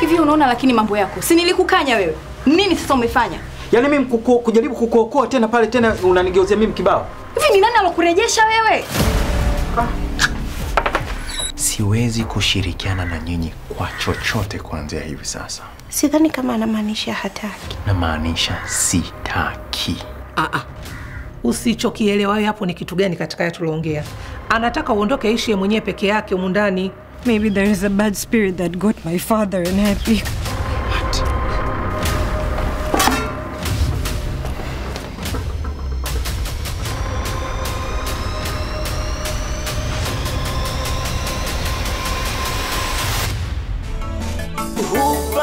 Hivi unaona lakini mambo yako. Si nilikukanya wewe. Nini sasa umefanya? Yaani mimi kuku, kujaribu kukuokoa tena pale tena unanigeuzia mimi kibao. Hivi ni nani alokurejesha wewe? Siwezi kushirikiana na nyinyi kwa chochote kuanzia hivi sasa. Sidhani kama anamaanisha hataki. Namaanisha sitaki. Ah, ah. Usichokielewa wewe hapo ni kitu gani katika haya tuloongea? Anataka uondoke aishi yeye mwenyewe peke yake humu ndani. Maybe there is a bad spirit that got my father and happy. Hupa